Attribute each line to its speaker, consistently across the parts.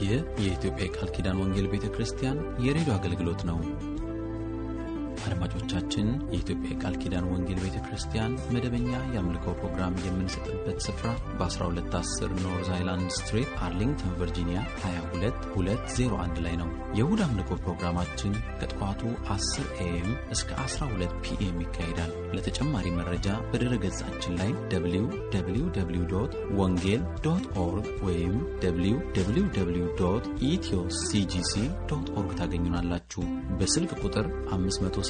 Speaker 1: ይህ የኢትዮጵያ የቃል ኪዳን ወንጌል ቤተ ክርስቲያን የሬዲዮ አገልግሎት ነው። አድማጮቻችን፣ የኢትዮጵያ የቃል ኪዳን ወንጌል ቤተ ክርስቲያን መደበኛ የአምልኮ ፕሮግራም የምንሰጥበት ስፍራ በ1210 ኖርዝ አይላንድ ስትሪት አርሊንግተን ቨርጂኒያ 22201 ላይ ነው። የእሁድ አምልኮ ፕሮግራማችን ከጠዋቱ 10 ኤኤም እስከ 12 ፒኤም ይካሄዳል። ለተጨማሪ መረጃ በድረ ገጻችን ላይ www ወንጌል ዶት ኦርግ ወይም www ኢትዮ ሲጂሲ ዶት ኦርግ ታገኙናላችሁ። በስልክ ቁጥር 571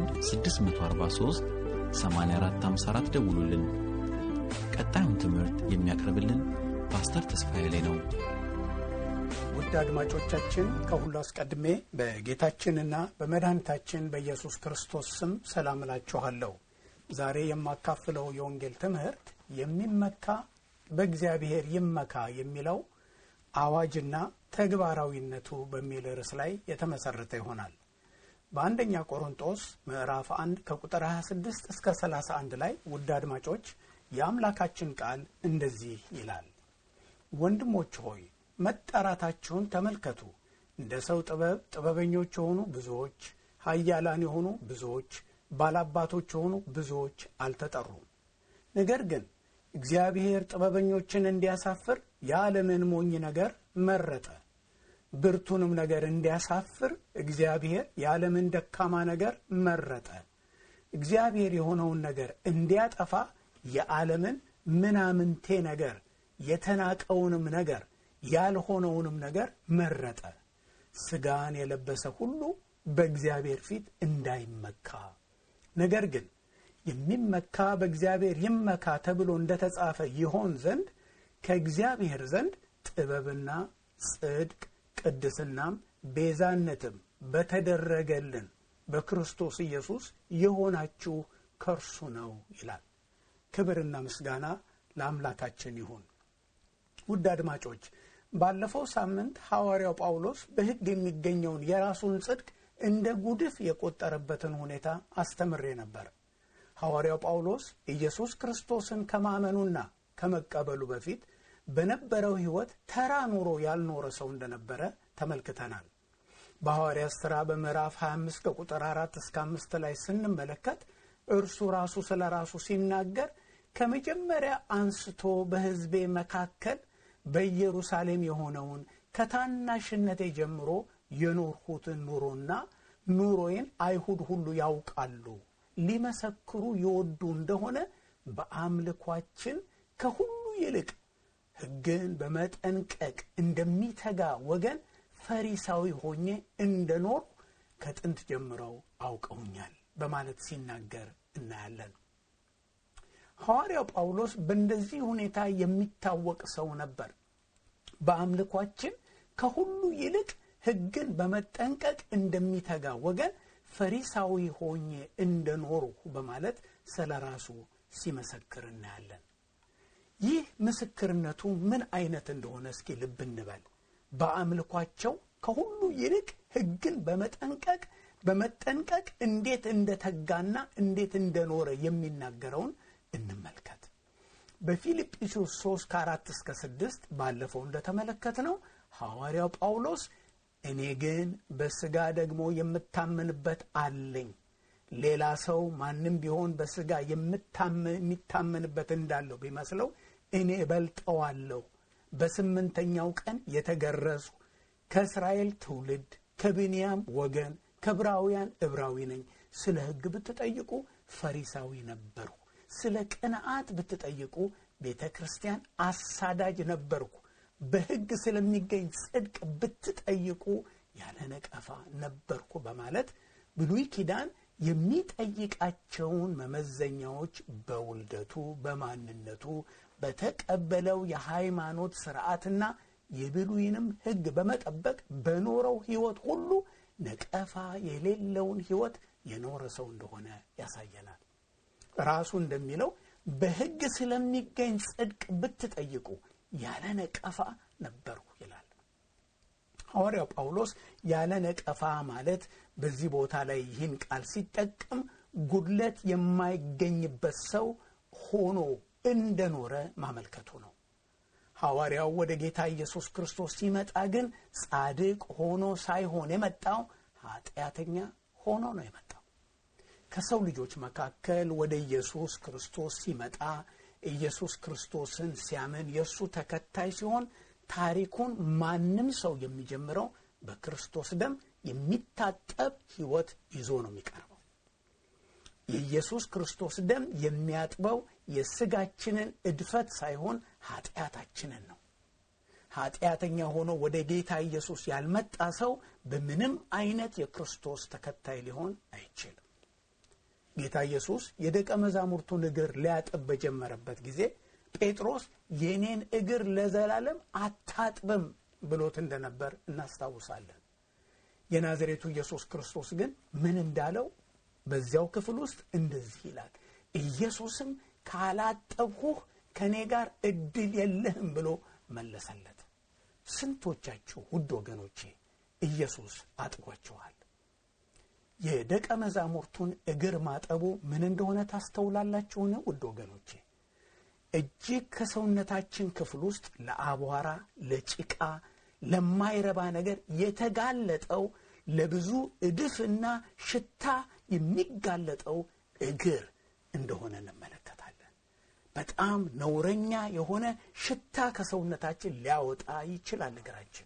Speaker 1: 643 8454 ደውሉልን። ቀጣዩን ትምህርት የሚያቀርብልን ፓስተር ተስፋዬ ላይ ነው።
Speaker 2: ውድ አድማጮቻችን ከሁሉ አስቀድሜ በጌታችንና በመድኃኒታችን በኢየሱስ ክርስቶስ ስም ሰላም እላችኋለሁ። ዛሬ የማካፍለው የወንጌል ትምህርት የሚመካ በእግዚአብሔር ይመካ የሚለው አዋጅና ተግባራዊነቱ በሚል ርዕስ ላይ የተመሰረተ ይሆናል። በአንደኛ ቆሮንጦስ ምዕራፍ 1 ከቁጥር 26 እስከ 31 ላይ ውድ አድማጮች የአምላካችን ቃል እንደዚህ ይላል። ወንድሞች ሆይ መጠራታችሁን ተመልከቱ። እንደ ሰው ጥበብ ጥበበኞች የሆኑ ብዙዎች፣ ኃያላን የሆኑ ብዙዎች፣ ባላባቶች የሆኑ ብዙዎች አልተጠሩም። ነገር ግን እግዚአብሔር ጥበበኞችን እንዲያሳፍር የዓለምን ሞኝ ነገር መረጠ። ብርቱንም ነገር እንዲያሳፍር እግዚአብሔር የዓለምን ደካማ ነገር መረጠ። እግዚአብሔር የሆነውን ነገር እንዲያጠፋ የዓለምን ምናምንቴ ነገር የተናቀውንም ነገር ያልሆነውንም ነገር መረጠ። ሥጋን የለበሰ ሁሉ በእግዚአብሔር ፊት እንዳይመካ፣ ነገር ግን የሚመካ በእግዚአብሔር ይመካ ተብሎ እንደተጻፈ ይሆን ዘንድ ከእግዚአብሔር ዘንድ ጥበብና ጽድቅ ቅድስናም ቤዛነትም በተደረገልን በክርስቶስ ኢየሱስ የሆናችሁ ከእርሱ ነው ይላል። ክብርና ምስጋና ለአምላካችን ይሁን። ውድ አድማጮች ባለፈው ሳምንት ሐዋርያው ጳውሎስ በሕግ የሚገኘውን የራሱን ጽድቅ እንደ ጉድፍ የቆጠረበትን ሁኔታ አስተምሬ ነበር። ሐዋርያው ጳውሎስ ኢየሱስ ክርስቶስን ከማመኑና ከመቀበሉ በፊት በነበረው ሕይወት ተራ ኑሮ ያልኖረ ሰው እንደነበረ ተመልክተናል። በሐዋርያት ሥራ በምዕራፍ 25 ከቁጥር 4 እስከ 5 ላይ ስንመለከት እርሱ ራሱ ስለ ራሱ ሲናገር ከመጀመሪያ አንስቶ በሕዝቤ መካከል በኢየሩሳሌም የሆነውን ከታናሽነቴ ጀምሮ የኖርሁትን ኑሮና ኑሮዬን አይሁድ ሁሉ ያውቃሉ፣ ሊመሰክሩ ይወዱ እንደሆነ በአምልኳችን ከሁሉ ይልቅ ሕግን በመጠንቀቅ እንደሚተጋ ወገን ፈሪሳዊ ሆኜ እንደኖር ከጥንት ጀምረው አውቀውኛል በማለት ሲናገር እናያለን። ሐዋርያው ጳውሎስ በእንደዚህ ሁኔታ የሚታወቅ ሰው ነበር። በአምልኳችን ከሁሉ ይልቅ ሕግን በመጠንቀቅ እንደሚተጋ ወገን ፈሪሳዊ ሆኜ እንደኖርሁ በማለት ስለ ራሱ ሲመሰክር እናያለን። ይህ ምስክርነቱ ምን አይነት እንደሆነ እስኪ ልብ እንበል። በአምልኳቸው ከሁሉ ይልቅ ሕግን በመጠንቀቅ በመጠንቀቅ እንዴት እንደተጋና እንዴት እንደኖረ የሚናገረውን እንመልከት። በፊልጵስዩስ 3 ከአራት እስከ ስድስት ባለፈው እንደተመለከት ነው ሐዋርያው ጳውሎስ እኔ ግን በሥጋ ደግሞ የምታመንበት አለኝ ሌላ ሰው ማንም ቢሆን በሥጋ የሚታመንበት እንዳለው ቢመስለው እኔ እበልጠዋለሁ። በስምንተኛው ቀን የተገረዙ ከእስራኤል ትውልድ ከብንያም ወገን ከዕብራውያን ዕብራዊ ነኝ። ስለ ሕግ ብትጠይቁ ፈሪሳዊ ነበርሁ። ስለ ቅንዓት ብትጠይቁ ቤተ ክርስቲያን አሳዳጅ ነበርኩ። በሕግ ስለሚገኝ ጽድቅ ብትጠይቁ ያለ ነቀፋ ነበርኩ በማለት ብሉይ ኪዳን የሚጠይቃቸውን መመዘኛዎች በውልደቱ፣ በማንነቱ፣ በተቀበለው የሃይማኖት ስርዓትና የብሉይንም ሕግ በመጠበቅ በኖረው ሕይወት ሁሉ ነቀፋ የሌለውን ሕይወት የኖረ ሰው እንደሆነ ያሳየናል። ራሱ እንደሚለው በሕግ ስለሚገኝ ጽድቅ ብትጠይቁ ያለ ነቀፋ ነበርኩ ይላል። ሐዋርያው ጳውሎስ ያለ ነቀፋ ማለት በዚህ ቦታ ላይ ይህን ቃል ሲጠቀም ጉድለት የማይገኝበት ሰው ሆኖ እንደኖረ ማመልከቱ ነው። ሐዋርያው ወደ ጌታ ኢየሱስ ክርስቶስ ሲመጣ ግን ጻድቅ ሆኖ ሳይሆን የመጣው ኃጢአተኛ ሆኖ ነው የመጣው። ከሰው ልጆች መካከል ወደ ኢየሱስ ክርስቶስ ሲመጣ ኢየሱስ ክርስቶስን ሲያምን የእሱ ተከታይ ሲሆን ታሪኩን ማንም ሰው የሚጀምረው በክርስቶስ ደም የሚታጠብ ሕይወት ይዞ ነው የሚቀርበው። የኢየሱስ ክርስቶስ ደም የሚያጥበው የስጋችንን እድፈት ሳይሆን ኃጢአታችንን ነው። ኃጢአተኛ ሆኖ ወደ ጌታ ኢየሱስ ያልመጣ ሰው በምንም አይነት የክርስቶስ ተከታይ ሊሆን አይችልም። ጌታ ኢየሱስ የደቀ መዛሙርቱን እግር ሊያጥብ በጀመረበት ጊዜ ጴጥሮስ የኔን እግር ለዘላለም አታጥብም ብሎት እንደነበር እናስታውሳለን። የናዝሬቱ ኢየሱስ ክርስቶስ ግን ምን እንዳለው በዚያው ክፍል ውስጥ እንደዚህ ይላል። ኢየሱስም ካላጠብሁህ ከእኔ ጋር እድል የለህም ብሎ መለሰለት። ስንቶቻችሁ ውድ ወገኖቼ ኢየሱስ አጥቧችኋል? የደቀ መዛሙርቱን እግር ማጠቡ ምን እንደሆነ ታስተውላላችሁን? ውድ ወገኖቼ እጅግ ከሰውነታችን ክፍል ውስጥ ለአቧራ፣ ለጭቃ፣ ለማይረባ ነገር የተጋለጠው ለብዙ እድፍና ሽታ የሚጋለጠው እግር እንደሆነ እንመለከታለን። በጣም ነውረኛ የሆነ ሽታ ከሰውነታችን ሊያወጣ ይችላል እግራችን።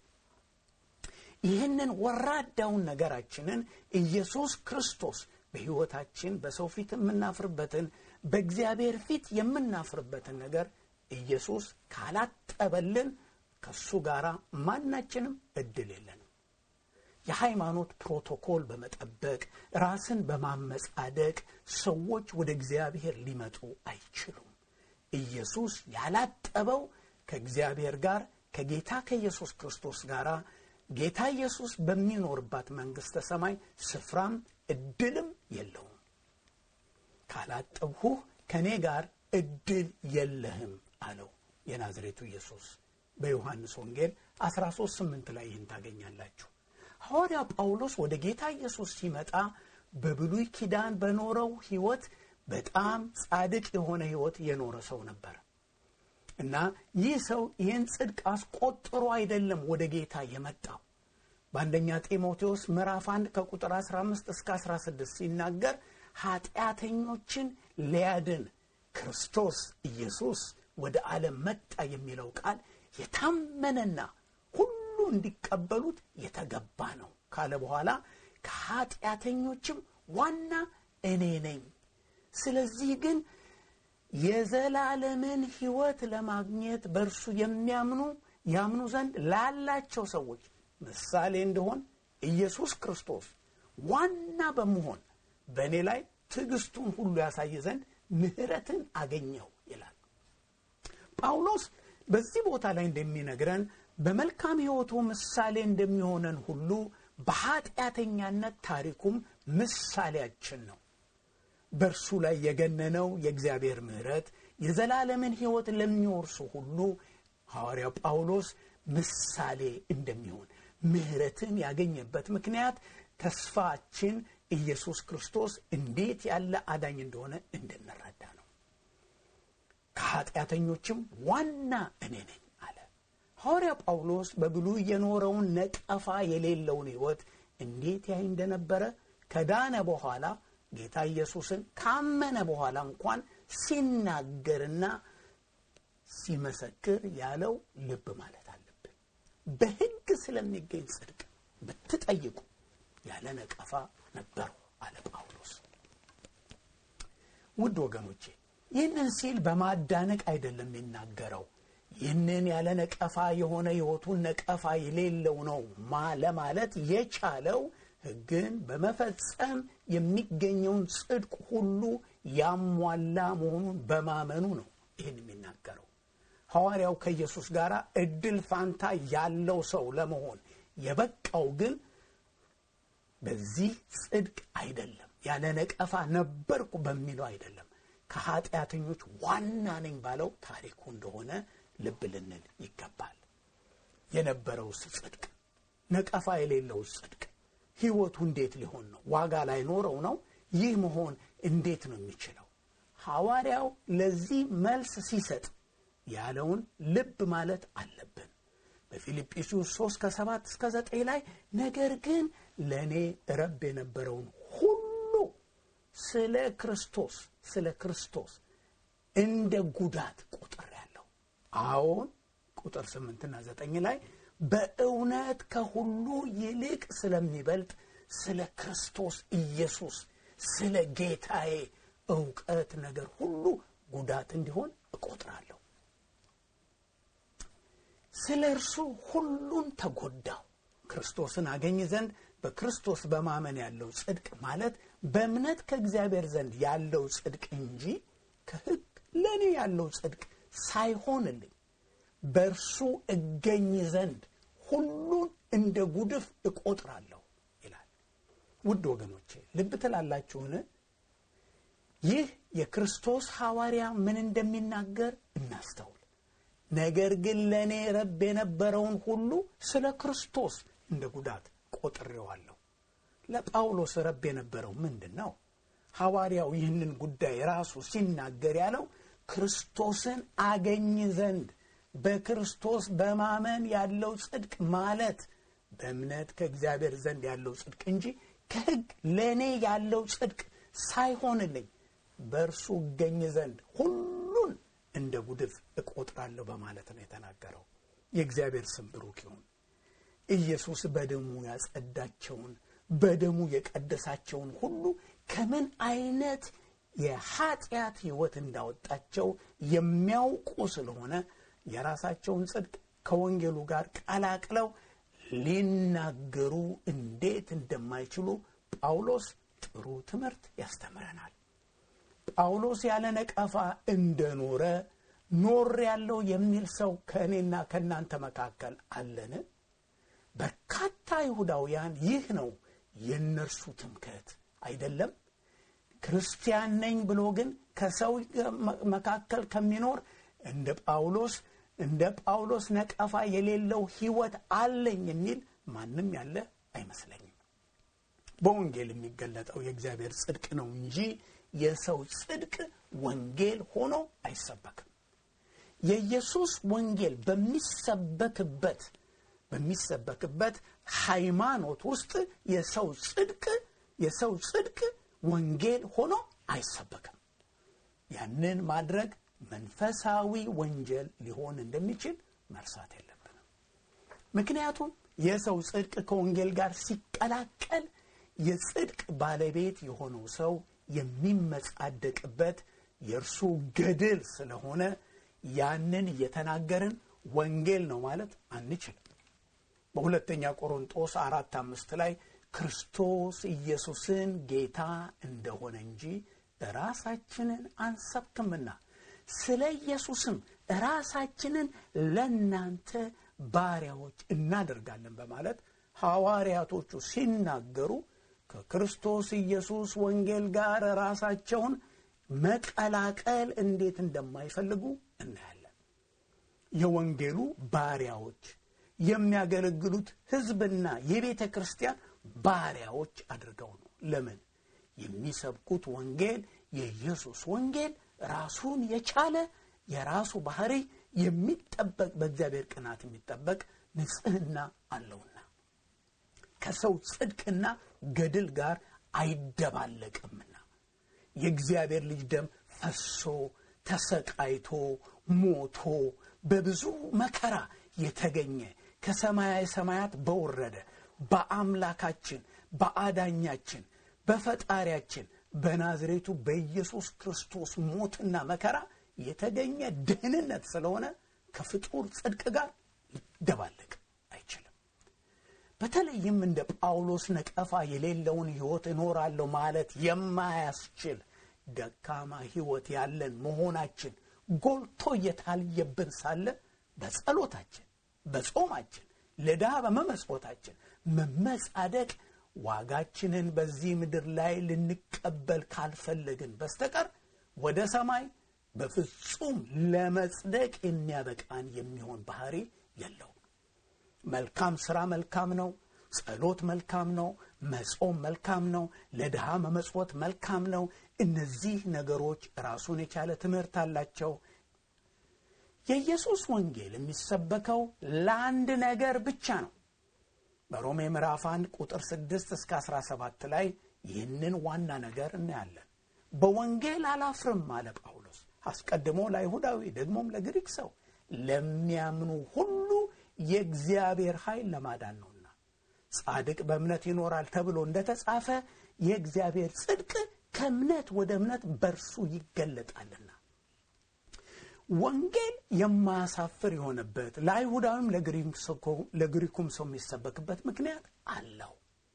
Speaker 2: ይህንን ወራዳውን ነገራችንን ኢየሱስ ክርስቶስ በሕይወታችን በሰው ፊት የምናፍርበትን በእግዚአብሔር ፊት የምናፍርበትን ነገር ኢየሱስ ካላጠበልን ከእሱ ጋር ማናችንም እድል የለንም። የሃይማኖት ፕሮቶኮል በመጠበቅ ራስን በማመጻደቅ ሰዎች ወደ እግዚአብሔር ሊመጡ አይችሉም። ኢየሱስ ያላጠበው ከእግዚአብሔር ጋር ከጌታ ከኢየሱስ ክርስቶስ ጋር ጌታ ኢየሱስ በሚኖርባት መንግሥተ ሰማይ ስፍራም እድልም የለውም። ካላጠብሁህ ከእኔ ጋር እድል የለህም አለው የናዝሬቱ ኢየሱስ። በዮሐንስ ወንጌል 13 8 ላይ ይህን ታገኛላችሁ። ሐዋርያ ጳውሎስ ወደ ጌታ ኢየሱስ ሲመጣ በብሉይ ኪዳን በኖረው ሕይወት በጣም ጻድቅ የሆነ ሕይወት የኖረ ሰው ነበር እና ይህ ሰው ይህን ጽድቅ አስቆጥሮ አይደለም ወደ ጌታ የመጣው። በአንደኛ ጢሞቴዎስ ምዕራፍ 1 ከቁጥር 15 እስከ 16 ሲናገር ኃጢአተኞችን ሊያድን ክርስቶስ ኢየሱስ ወደ ዓለም መጣ የሚለው ቃል የታመነና ሁሉ እንዲቀበሉት የተገባ ነው ካለ በኋላ ከኃጢአተኞችም ዋና እኔ ነኝ። ስለዚህ ግን የዘላለምን ሕይወት ለማግኘት በእርሱ የሚያምኑ ያምኑ ዘንድ ላላቸው ሰዎች ምሳሌ እንደሆን ኢየሱስ ክርስቶስ ዋና በመሆን በእኔ ላይ ትዕግስቱን ሁሉ ያሳይ ዘንድ ምሕረትን አገኘው ይላል ጳውሎስ። በዚህ ቦታ ላይ እንደሚነግረን በመልካም ሕይወቱ ምሳሌ እንደሚሆነን ሁሉ በኃጢአተኛነት ታሪኩም ምሳሌያችን ነው። በእርሱ ላይ የገነነው የእግዚአብሔር ምሕረት የዘላለምን ሕይወት ለሚወርሱ ሁሉ ሐዋርያው ጳውሎስ ምሳሌ እንደሚሆን ምሕረትን ያገኘበት ምክንያት ተስፋችን ኢየሱስ ክርስቶስ እንዴት ያለ አዳኝ እንደሆነ እንድንረዳ ነው። ከኃጢአተኞችም ዋና እኔ ነኝ አለ ሐዋርያ ጳውሎስ። በብሉይ የኖረውን ነቀፋ የሌለውን ሕይወት እንዴት ያይ እንደነበረ ከዳነ በኋላ ጌታ ኢየሱስን ካመነ በኋላ እንኳን ሲናገርና ሲመሰክር ያለው ልብ ማለት አለብን። በሕግ ስለሚገኝ ጽድቅ ብትጠይቁ ያለ ነቀፋ ነበሩ አለ ጳውሎስ። ውድ ወገኖቼ ይህንን ሲል በማዳነቅ አይደለም የሚናገረው። ይህንን ያለ ነቀፋ የሆነ ሕይወቱን ነቀፋ የሌለው ነው ማ ለማለት የቻለው ሕግን በመፈጸም የሚገኘውን ጽድቅ ሁሉ ያሟላ መሆኑን በማመኑ ነው ይህን የሚናገረው። ሐዋርያው ከኢየሱስ ጋር እድል ፋንታ ያለው ሰው ለመሆን የበቃው ግን በዚህ ጽድቅ አይደለም፣ ያለ ነቀፋ ነበርኩ በሚለው አይደለም፣ ከኃጢአተኞች ዋና ነኝ ባለው ታሪኩ እንደሆነ ልብ ልንል ይገባል። የነበረውስ ጽድቅ ነቀፋ የሌለውስ ጽድቅ ሕይወቱ እንዴት ሊሆን ነው? ዋጋ ላይኖረው ነው? ይህ መሆን እንዴት ነው የሚችለው? ሐዋርያው ለዚህ መልስ ሲሰጥ ያለውን ልብ ማለት አለብን። በፊልጵስዩስ 3 ከ7 እስከ 9 ላይ ነገር ግን ለእኔ ረብ የነበረውን ሁሉ ስለ ክርስቶስ ስለ ክርስቶስ እንደ ጉዳት ቆጥሬአለሁ። አዎን ቁጥር 8ና 9 ላይ በእውነት ከሁሉ ይልቅ ስለሚበልጥ ስለ ክርስቶስ ኢየሱስ ስለ ጌታዬ እውቀት ነገር ሁሉ ጉዳት እንዲሆን እቆጥራለሁ። ስለ እርሱ ሁሉን ተጎዳው ክርስቶስን አገኝ ዘንድ በክርስቶስ በማመን ያለው ጽድቅ ማለት በእምነት ከእግዚአብሔር ዘንድ ያለው ጽድቅ እንጂ ከሕግ ለእኔ ያለው ጽድቅ ሳይሆንልኝ በእርሱ እገኝ ዘንድ ሁሉን እንደ ጉድፍ እቆጥራለሁ ይላል። ውድ ወገኖቼ ልብ ትላላችሁን? ይህ የክርስቶስ ሐዋርያ ምን እንደሚናገር እናስተውል። ነገር ግን ለእኔ ረብ የነበረውን ሁሉ ስለ ክርስቶስ እንደ ጉዳት ቆጥሬዋለሁ። ለጳውሎስ ረብ የነበረው ምንድን ነው? ሐዋርያው ይህንን ጉዳይ ራሱ ሲናገር ያለው ክርስቶስን አገኝ ዘንድ በክርስቶስ በማመን ያለው ጽድቅ ማለት በእምነት ከእግዚአብሔር ዘንድ ያለው ጽድቅ እንጂ ከሕግ ለእኔ ያለው ጽድቅ ሳይሆንልኝ በእርሱ እገኝ ዘንድ ሁሉን እንደ ጉድፍ እቆጥራለሁ በማለት ነው የተናገረው። የእግዚአብሔር ስም ብሩክ ይሁን። ኢየሱስ በደሙ ያጸዳቸውን በደሙ የቀደሳቸውን ሁሉ ከምን አይነት የኃጢአት ሕይወት እንዳወጣቸው የሚያውቁ ስለሆነ የራሳቸውን ጽድቅ ከወንጌሉ ጋር ቀላቅለው ሊናገሩ እንዴት እንደማይችሉ ጳውሎስ ጥሩ ትምህርት ያስተምረናል። ጳውሎስ ያለ ነቀፋ እንደኖረ ኖር ያለው የሚል ሰው ከእኔና ከእናንተ መካከል አለን? በርካታ ይሁዳውያን ይህ ነው የእነርሱ ትምክህት አይደለም። ክርስቲያን ነኝ ብሎ ግን ከሰው መካከል ከሚኖር እንደ ጳውሎስ እንደ ጳውሎስ ነቀፋ የሌለው ሕይወት አለኝ የሚል ማንም ያለ አይመስለኝም። በወንጌል የሚገለጠው የእግዚአብሔር ጽድቅ ነው እንጂ የሰው ጽድቅ ወንጌል ሆኖ አይሰበክም። የኢየሱስ ወንጌል በሚሰበክበት በሚሰበክበት ሃይማኖት ውስጥ የሰው ጽድቅ የሰው ጽድቅ ወንጌል ሆኖ አይሰበክም። ያንን ማድረግ መንፈሳዊ ወንጀል ሊሆን እንደሚችል መርሳት የለብንም። ምክንያቱም የሰው ጽድቅ ከወንጌል ጋር ሲቀላቀል የጽድቅ ባለቤት የሆነው ሰው የሚመጻደቅበት የእርሱ ገድል ስለሆነ ያንን እየተናገርን ወንጌል ነው ማለት አንችልም። በሁለተኛ ቆሮንጦስ አራት አምስት ላይ ክርስቶስ ኢየሱስን ጌታ እንደሆነ እንጂ ራሳችንን አንሰብክምና ስለ ኢየሱስም ራሳችንን ለእናንተ ባሪያዎች እናደርጋለን በማለት ሐዋርያቶቹ ሲናገሩ ከክርስቶስ ኢየሱስ ወንጌል ጋር ራሳቸውን መቀላቀል እንዴት እንደማይፈልጉ እናያለን። የወንጌሉ ባሪያዎች የሚያገለግሉት ሕዝብና የቤተ ክርስቲያን ባሪያዎች አድርገው ነው። ለምን? የሚሰብኩት ወንጌል የኢየሱስ ወንጌል ራሱን የቻለ የራሱ ባህሪ የሚጠበቅ በእግዚአብሔር ቅናት የሚጠበቅ ንጽሕና አለውና ከሰው ጽድቅና ገድል ጋር አይደባለቅምና የእግዚአብሔር ልጅ ደም ፈሶ ተሰቃይቶ ሞቶ በብዙ መከራ የተገኘ ከሰማያዊ ሰማያት በወረደ በአምላካችን በአዳኛችን በፈጣሪያችን በናዝሬቱ በኢየሱስ ክርስቶስ ሞትና መከራ የተገኘ ደህንነት ስለሆነ ከፍጡር ጽድቅ ጋር ሊደባለቅ አይችልም። በተለይም እንደ ጳውሎስ ነቀፋ የሌለውን ሕይወት እኖራለሁ ማለት የማያስችል ደካማ ሕይወት ያለን መሆናችን ጎልቶ እየታየብን ሳለ በጸሎታችን፣ በጾማችን፣ ለድሃ በመመጽወታችን መመጻደቅ ዋጋችንን በዚህ ምድር ላይ ልንቀበል ካልፈለግን በስተቀር ወደ ሰማይ በፍጹም ለመጽደቅ የሚያበቃን የሚሆን ባህሪ የለውም። መልካም ሥራ መልካም ነው። ጸሎት መልካም ነው። መጾም መልካም ነው። ለድሃ መመጽወት መልካም ነው። እነዚህ ነገሮች ራሱን የቻለ ትምህርት አላቸው። የኢየሱስ ወንጌል የሚሰበከው ለአንድ ነገር ብቻ ነው። በሮሜ ምዕራፍ 1 ቁጥር 6 እስከ 17 ላይ ይህንን ዋና ነገር እናያለን። በወንጌል አላፍርም አለ ጳውሎስ። አስቀድሞ ለአይሁዳዊ ደግሞም ለግሪክ ሰው ለሚያምኑ ሁሉ የእግዚአብሔር ኃይል ለማዳን ነውና ጻድቅ በእምነት ይኖራል ተብሎ እንደተጻፈ የእግዚአብሔር ጽድቅ ከእምነት ወደ እምነት በርሱ ይገለጣልና። ወንጌል የማያሳፍር የሆነበት ለአይሁዳዊም ለግሪኩም ሰው የሚሰበክበት ምክንያት አለው።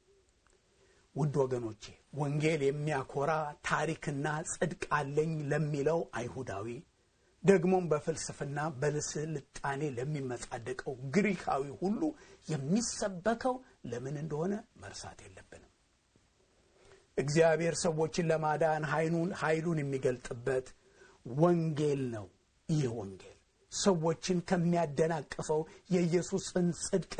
Speaker 2: ውድ ወገኖቼ ወንጌል የሚያኮራ ታሪክና ጽድቅ አለኝ ለሚለው አይሁዳዊ ደግሞም በፍልስፍና በስልጣኔ ለሚመጻደቀው ግሪካዊ ሁሉ የሚሰበከው ለምን እንደሆነ መርሳት የለብንም። እግዚአብሔር ሰዎችን ለማዳን ኃይሉን የሚገልጥበት ወንጌል ነው። ይህ ወንጌል ሰዎችን ከሚያደናቅፈው የኢየሱስን ጽድቅ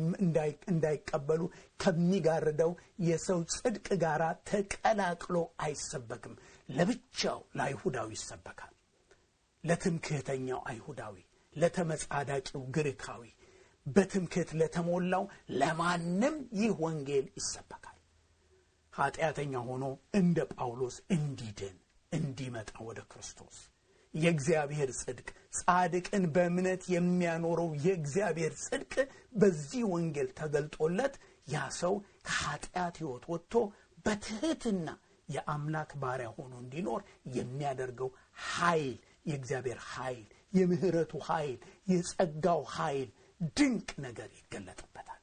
Speaker 2: እንዳይቀበሉ ከሚጋርደው የሰው ጽድቅ ጋር ተቀላቅሎ አይሰበክም። ለብቻው ለአይሁዳዊ ይሰበካል። ለትምክህተኛው አይሁዳዊ፣ ለተመጻዳቂው ግሪካዊ፣ በትምክህት ለተሞላው ለማንም ይህ ወንጌል ይሰበካል። ኃጢአተኛ ሆኖ እንደ ጳውሎስ እንዲድን እንዲመጣ ወደ ክርስቶስ የእግዚአብሔር ጽድቅ ጻድቅን በእምነት የሚያኖረው የእግዚአብሔር ጽድቅ በዚህ ወንጌል ተገልጦለት ያ ሰው ከኃጢአት ሕይወት ወጥቶ በትህትና የአምላክ ባሪያ ሆኖ እንዲኖር የሚያደርገው ኃይል የእግዚአብሔር ኃይል፣ የምህረቱ ኃይል፣ የጸጋው ኃይል ድንቅ ነገር ይገለጥበታል።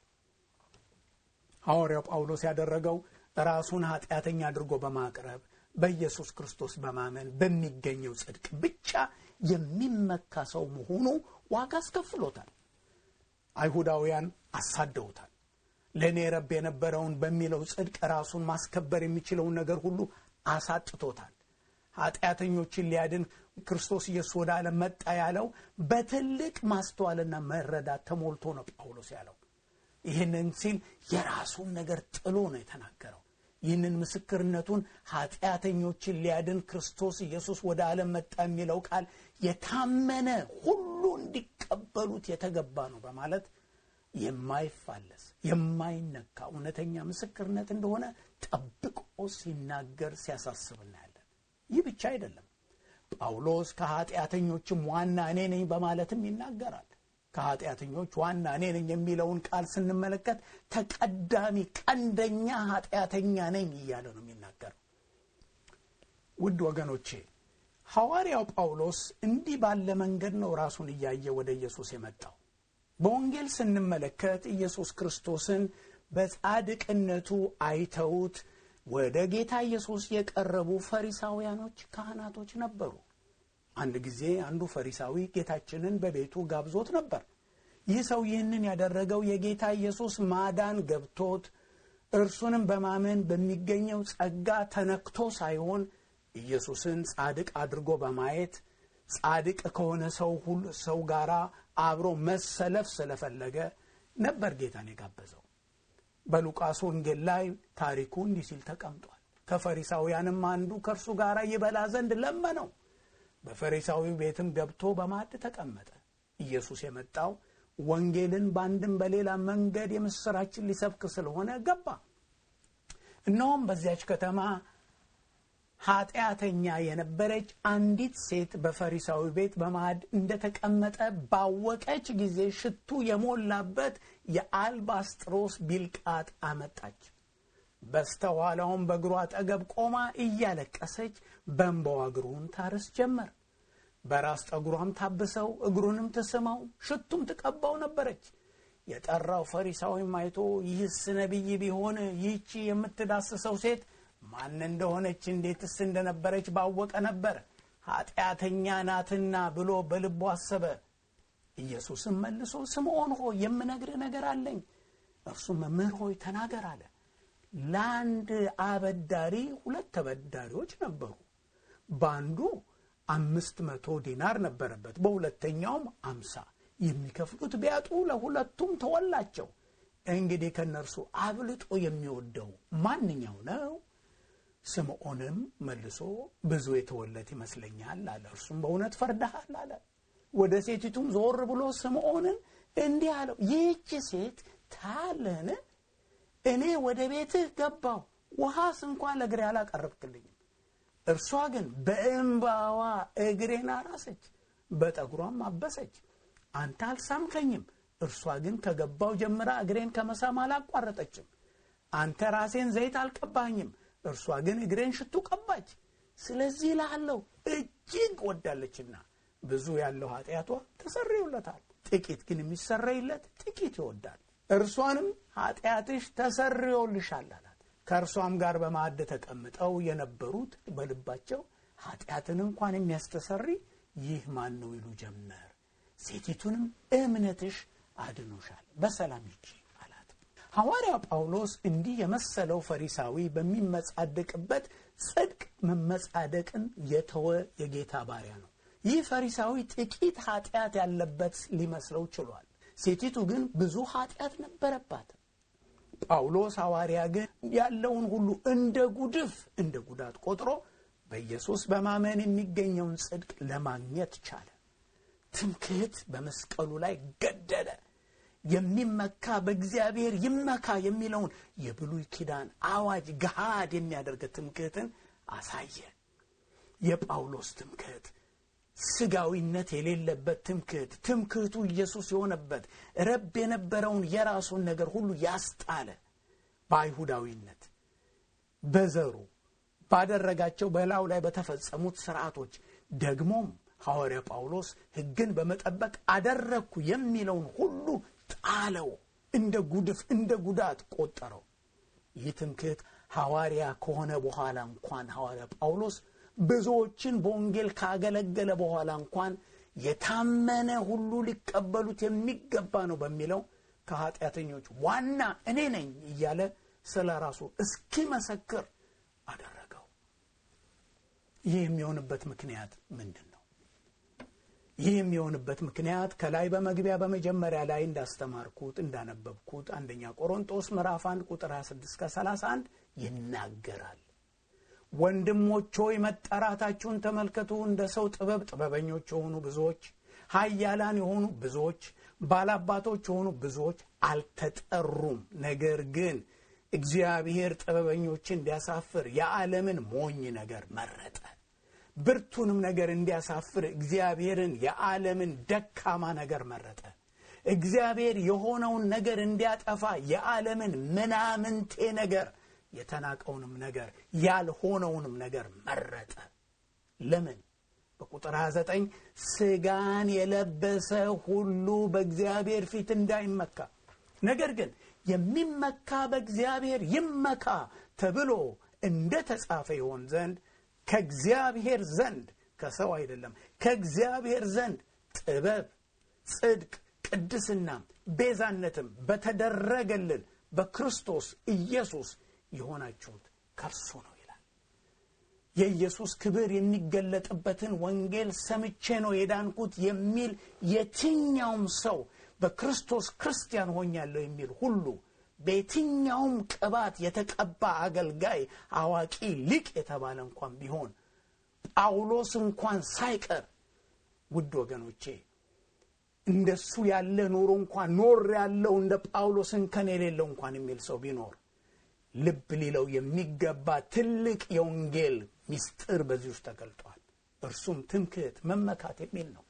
Speaker 2: ሐዋርያው ጳውሎስ ያደረገው ራሱን ኃጢአተኛ አድርጎ በማቅረብ በኢየሱስ ክርስቶስ በማመን በሚገኘው ጽድቅ ብቻ የሚመካ ሰው መሆኑ ዋጋ አስከፍሎታል። አይሁዳውያን አሳደውታል። ለእኔ ረብ የነበረውን በሚለው ጽድቅ ራሱን ማስከበር የሚችለውን ነገር ሁሉ አሳጥቶታል። ኃጢአተኞችን ሊያድን ክርስቶስ ኢየሱስ ወደ ዓለም መጣ ያለው በትልቅ ማስተዋልና መረዳት ተሞልቶ ነው ጳውሎስ ያለው። ይህንን ሲል የራሱን ነገር ጥሎ ነው የተናገረው። ይህንን ምስክርነቱን ኃጢአተኞችን ሊያድን ክርስቶስ ኢየሱስ ወደ ዓለም መጣ የሚለው ቃል የታመነ ሁሉ እንዲቀበሉት የተገባ ነው በማለት የማይፋለስ የማይነካ እውነተኛ ምስክርነት እንደሆነ ጠብቆ ሲናገር ሲያሳስብ እናያለን። ይህ ብቻ አይደለም። ጳውሎስ ከኃጢአተኞችም ዋና እኔ ነኝ በማለትም ይናገራል። ከኃጢአተኞች ዋና እኔ ነኝ የሚለውን ቃል ስንመለከት ተቀዳሚ ቀንደኛ ኃጢአተኛ ነኝ እያለ ነው የሚናገረው። ውድ ወገኖቼ ሐዋርያው ጳውሎስ እንዲህ ባለ መንገድ ነው ራሱን እያየ ወደ ኢየሱስ የመጣው። በወንጌል ስንመለከት ኢየሱስ ክርስቶስን በጻድቅነቱ አይተውት ወደ ጌታ ኢየሱስ የቀረቡ ፈሪሳውያኖች፣ ካህናቶች ነበሩ። አንድ ጊዜ አንዱ ፈሪሳዊ ጌታችንን በቤቱ ጋብዞት ነበር። ይህ ሰው ይህንን ያደረገው የጌታ ኢየሱስ ማዳን ገብቶት እርሱንም በማመን በሚገኘው ጸጋ ተነክቶ ሳይሆን ኢየሱስን ጻድቅ አድርጎ በማየት ጻድቅ ከሆነ ሰው ሁሉ ሰው ጋር አብሮ መሰለፍ ስለፈለገ ነበር ጌታን የጋበዘው። በሉቃስ ወንጌል ላይ ታሪኩ እንዲህ ሲል ተቀምጧል። ከፈሪሳውያንም አንዱ ከእርሱ ጋር ይበላ ዘንድ ለመነው። በፈሪሳዊው ቤትም ገብቶ በማዕድ ተቀመጠ። ኢየሱስ የመጣው ወንጌልን በአንድም በሌላ መንገድ የምስራችን ሊሰብክ ስለሆነ ገባ። እነሆም በዚያች ከተማ ኃጢአተኛ የነበረች አንዲት ሴት በፈሪሳዊ ቤት በማዕድ እንደተቀመጠ ባወቀች ጊዜ ሽቱ የሞላበት የአልባስጥሮስ ቢልቃጥ አመጣች። በስተኋላውም በእግሩ አጠገብ ቆማ እያለቀሰች በእንባዋ እግሩን ታርስ ጀመር። በራስ ጠጉሯም ታብሰው እግሩንም ትስመው ሽቱም ትቀባው ነበረች። የጠራው ፈሪሳዊም አይቶ ይህስ ነቢይ ቢሆን ይህቺ የምትዳስሰው ሴት ማን እንደሆነች እንዴትስ እንደነበረች ባወቀ ነበር፣ ኃጢአተኛ ናትና ብሎ በልቡ አሰበ። ኢየሱስም መልሶ ስምዖን ሆይ የምነግርህ ነገር አለኝ። እርሱም መምህር ሆይ ተናገር አለ። ለአንድ አበዳሪ ሁለት ተበዳሪዎች ነበሩ። በአንዱ አምስት መቶ ዲናር ነበረበት፣ በሁለተኛውም አምሳ የሚከፍሉት ቢያጡ ለሁለቱም ተወላቸው። እንግዲህ ከእነርሱ አብልጦ የሚወደው ማንኛው ነው? ስምዖንም መልሶ ብዙ የተወለት ይመስለኛል አለ። እርሱም በእውነት ፈርደሃል አለ። ወደ ሴቲቱም ዞር ብሎ ስምዖንን እንዲህ አለው፣ ይህች ሴት ታያለህን? እኔ ወደ ቤትህ ገባሁ፣ ውሃስ እንኳን ለእግሬ አላቀረብክልኝም። እርሷ ግን በእንባዋ እግሬን አራሰች፣ በጠጉሯም አበሰች። አንተ አልሳምከኝም። እርሷ ግን ከገባው ጀምራ እግሬን ከመሳም አላቋረጠችም። አንተ ራሴን ዘይት አልቀባኝም። እርሷ ግን እግሬን ሽቱ ቀባች። ስለዚህ እልሃለሁ እጅግ ወዳለችና ብዙ ያለው ኃጢአቷ ተሰርዮለታል፣ ጥቂት ግን የሚሰረይለት ጥቂት ይወዳል። እርሷንም ኃጢአትሽ ተሰርዮልሻል አላት። ከእርሷም ጋር በማዕድ ተቀምጠው የነበሩት በልባቸው ኃጢአትን እንኳን የሚያስተሰሪ ይህ ማን ነው ይሉ ጀመር። ሴቲቱንም እምነትሽ አድኖሻል፣ በሰላም ሂጂ አላት። ሐዋርያ ጳውሎስ እንዲህ የመሰለው ፈሪሳዊ በሚመጻደቅበት ጽድቅ መመጻደቅን የተወ የጌታ ባሪያ ነው። ይህ ፈሪሳዊ ጥቂት ኃጢአት ያለበት ሊመስለው ችሏል። ሴቲቱ ግን ብዙ ኃጢአት ነበረባት። ጳውሎስ ሐዋርያ ግን ያለውን ሁሉ እንደ ጉድፍ እንደ ጉዳት ቆጥሮ በኢየሱስ በማመን የሚገኘውን ጽድቅ ለማግኘት ቻለ። ትምክህት በመስቀሉ ላይ ገደለ። የሚመካ በእግዚአብሔር ይመካ የሚለውን የብሉይ ኪዳን አዋጅ ገሃድ የሚያደርግ ትምክህትን አሳየ። የጳውሎስ ትምክህት ስጋዊነት የሌለበት ትምክህት፣ ትምክህቱ ኢየሱስ የሆነበት ረብ የነበረውን የራሱን ነገር ሁሉ ያስጣለ በአይሁዳዊነት በዘሩ ባደረጋቸው በላዩ ላይ በተፈጸሙት ስርዓቶች ደግሞም ሐዋርያ ጳውሎስ ሕግን በመጠበቅ አደረግኩ የሚለውን ሁሉ ጣለው፣ እንደ ጉድፍ እንደ ጉዳት ቆጠረው። ይህ ትምክህት ሐዋርያ ከሆነ በኋላ እንኳን ሐዋርያ ጳውሎስ ብዙዎችን በወንጌል ካገለገለ በኋላ እንኳን የታመነ ሁሉ ሊቀበሉት የሚገባ ነው በሚለው ከኃጢአተኞች ዋና እኔ ነኝ እያለ ስለ ራሱ እስኪመሰክር አደረገው። ይህ የሚሆንበት ምክንያት ምንድን ነው? ይህ የሚሆንበት ምክንያት ከላይ በመግቢያ በመጀመሪያ ላይ እንዳስተማርኩት እንዳነበብኩት አንደኛ ቆሮንጦስ ምዕራፍ 1 ቁጥር 26 ከ31 ይናገራል። ወንድሞች ሆይ መጠራታችሁን ተመልከቱ። እንደ ሰው ጥበብ ጥበበኞች የሆኑ ብዙዎች፣ ኃያላን የሆኑ ብዙዎች፣ ባላባቶች የሆኑ ብዙዎች አልተጠሩም። ነገር ግን እግዚአብሔር ጥበበኞችን እንዲያሳፍር የዓለምን ሞኝ ነገር መረጠ። ብርቱንም ነገር እንዲያሳፍር እግዚአብሔርን የዓለምን ደካማ ነገር መረጠ። እግዚአብሔር የሆነውን ነገር እንዲያጠፋ የዓለምን ምናምንቴ ነገር የተናቀውንም ነገር ያልሆነውንም ነገር መረጠ። ለምን? በቁጥር 29 ስጋን የለበሰ ሁሉ በእግዚአብሔር ፊት እንዳይመካ ነገር ግን የሚመካ በእግዚአብሔር ይመካ ተብሎ እንደ ተጻፈ ይሆን ዘንድ ከእግዚአብሔር ዘንድ ከሰው አይደለም፣ ከእግዚአብሔር ዘንድ ጥበብ፣ ጽድቅ፣ ቅድስናም ቤዛነትም በተደረገልን በክርስቶስ ኢየሱስ የሆናችሁት ከእርሱ ነው ይላል። የኢየሱስ ክብር የሚገለጥበትን ወንጌል ሰምቼ ነው የዳንኩት የሚል የትኛውም ሰው በክርስቶስ ክርስቲያን ሆኛለሁ የሚል ሁሉ በየትኛውም ቅባት የተቀባ አገልጋይ፣ አዋቂ፣ ሊቅ የተባለ እንኳን ቢሆን ጳውሎስ እንኳን ሳይቀር ውድ ወገኖቼ እንደሱ ያለ ኑሮ እንኳን ኖር ያለው እንደ ጳውሎስ እንከን የሌለው እንኳን የሚል ሰው ቢኖር ልብ ሊለው የሚገባ ትልቅ የወንጌል ምስጢር በዚህ ውስጥ ተገልጧል። እርሱም ትምክህት፣ መመካት የሚል ነው።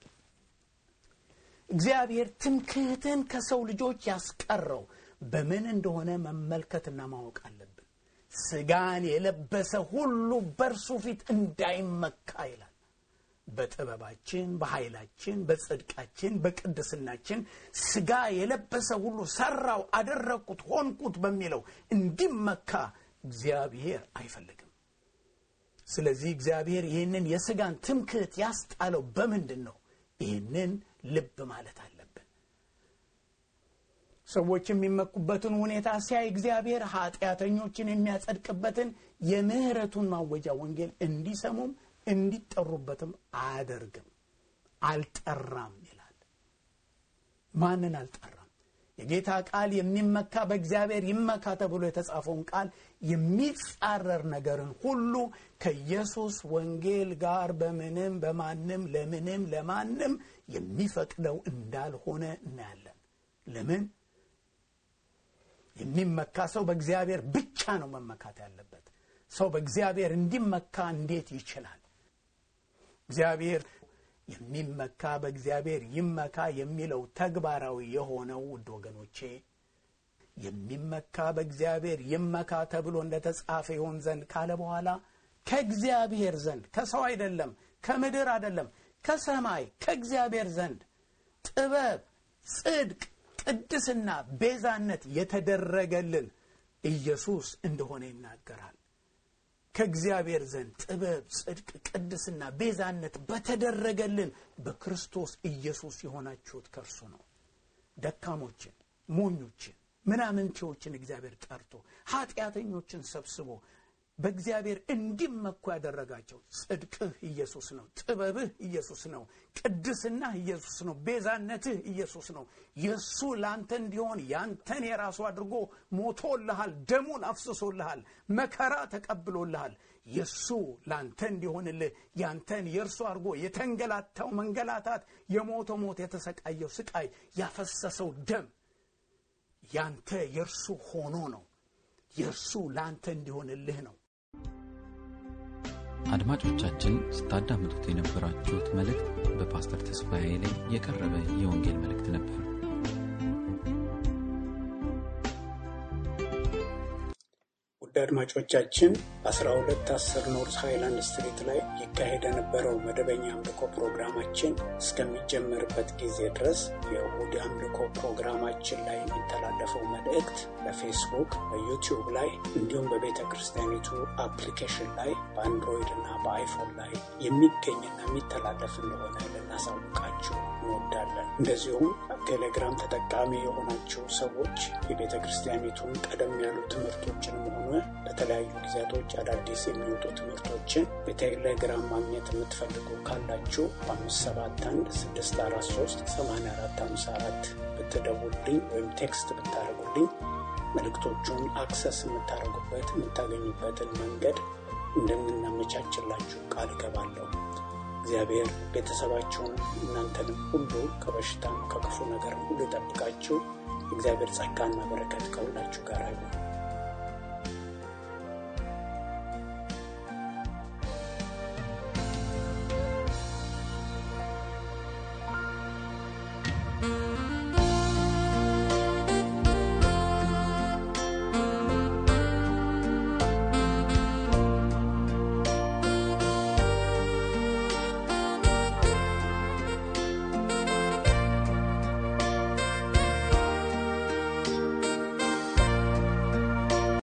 Speaker 2: እግዚአብሔር ትምክህትን ከሰው ልጆች ያስቀረው በምን እንደሆነ መመልከትና ማወቅ አለብን። ስጋን የለበሰ ሁሉ በእርሱ ፊት እንዳይመካ ይላል። በጥበባችን፣ በኃይላችን፣ በጽድቃችን፣ በቅድስናችን ስጋ የለበሰ ሁሉ ሰራው፣ አደረግኩት፣ ሆንኩት በሚለው እንዲመካ እግዚአብሔር አይፈልግም። ስለዚህ እግዚአብሔር ይህንን የስጋን ትምክህት ያስጣለው በምንድን ነው? ይህንን ልብ ማለት አለብን። ሰዎች የሚመኩበትን ሁኔታ ሲያይ እግዚአብሔር ኃጢአተኞችን የሚያጸድቅበትን የምህረቱን ማወጃ ወንጌል እንዲሰሙም እንዲጠሩበትም አያደርግም። አልጠራም ይላል። ማንን አልጠራም? የጌታ ቃል የሚመካ በእግዚአብሔር ይመካ ተብሎ የተጻፈውን ቃል የሚጻረር ነገርን ሁሉ ከኢየሱስ ወንጌል ጋር በምንም በማንም ለምንም ለማንም የሚፈቅደው እንዳልሆነ እናያለን። ለምን? የሚመካ ሰው በእግዚአብሔር ብቻ ነው መመካት ያለበት። ሰው በእግዚአብሔር እንዲመካ እንዴት ይችላል? እግዚአብሔር የሚመካ በእግዚአብሔር ይመካ የሚለው ተግባራዊ የሆነው ውድ ወገኖቼ የሚመካ በእግዚአብሔር ይመካ ተብሎ እንደተጻፈ ይሆን ዘንድ ካለ በኋላ ከእግዚአብሔር ዘንድ ከሰው አይደለም፣ ከምድር አይደለም፣ ከሰማይ ከእግዚአብሔር ዘንድ ጥበብ፣ ጽድቅ፣ ቅድስና፣ ቤዛነት የተደረገልን ኢየሱስ እንደሆነ ይናገራል። ከእግዚአብሔር ዘንድ ጥበብ፣ ጽድቅ፣ ቅድስና፣ ቤዛነት በተደረገልን በክርስቶስ ኢየሱስ የሆናችሁት ከእርሱ ነው። ደካሞችን፣ ሞኞችን፣ ምናምንቴዎችን እግዚአብሔር ጠርቶ ኃጢአተኞችን ሰብስቦ በእግዚአብሔር እንዲመኩ ያደረጋቸው ጽድቅህ ኢየሱስ ነው። ጥበብህ ኢየሱስ ነው። ቅድስናህ ኢየሱስ ነው። ቤዛነትህ ኢየሱስ ነው። የእሱ ለአንተ እንዲሆን ያንተን የራሱ አድርጎ ሞቶልሃል። ደሙን አፍስሶልሃል። መከራ ተቀብሎልሃል። የእሱ ለአንተ እንዲሆንልህ ያንተን የእርሱ አድርጎ የተንገላታው መንገላታት፣ የሞተው ሞት፣ የተሰቃየው ስቃይ፣ ያፈሰሰው ደም ያንተ የእርሱ ሆኖ ነው። የእርሱ ለአንተ እንዲሆንልህ ነው።
Speaker 1: አድማጮቻችን ስታዳምጡት የነበራችሁት መልእክት በፓስተር ተስፋዬ ላይ የቀረበ የወንጌል መልእክት ነበር።
Speaker 3: ውድ አድማጮቻችን በ1210 ኖርዝ ሃይላንድ ስትሪት ላይ ይካሄድ የነበረው መደበኛ አምልኮ ፕሮግራማችን እስከሚጀመርበት ጊዜ ድረስ የእሁድ አምልኮ ፕሮግራማችን ላይ የሚተላለፈው መልእክት በፌስቡክ፣ በዩቲዩብ ላይ እንዲሁም በቤተ ክርስቲያኒቱ አፕሊኬሽን ላይ በአንድሮይድ እና በአይፎን ላይ የሚገኝና የሚተላለፍ እንደሆነ ልናሳውቃችሁ እንወዳለን። እንደዚሁም ቴሌግራም ተጠቃሚ የሆናችሁ ሰዎች የቤተ ክርስቲያኒቱን ቀደም ያሉ ትምህርቶችንም ሆነ በተለያዩ ጊዜያቶች አዳዲስ የሚወጡ ትምህርቶችን በቴሌግራም ማግኘት የምትፈልጉ ካላችሁ በአምስት ሰባት አንድ ስድስት አራት ሶስት ሰማንያ አራት ሃምሳ አራት ብትደውልኝ ወይም ቴክስት ብታደርጉልኝ መልእክቶቹን አክሰስ የምታደርጉበት የምታገኙበትን መንገድ እንደምናመቻችላችሁ ቃል እገባለሁ። እግዚአብሔር ቤተሰባችሁን እናንተንም ሁሉ ከበሽታም ከክፉ ነገር ሁሉ ይጠብቃችሁ። እግዚአብሔር ጸጋና በረከት ከሁላችሁ ጋር ይሁን።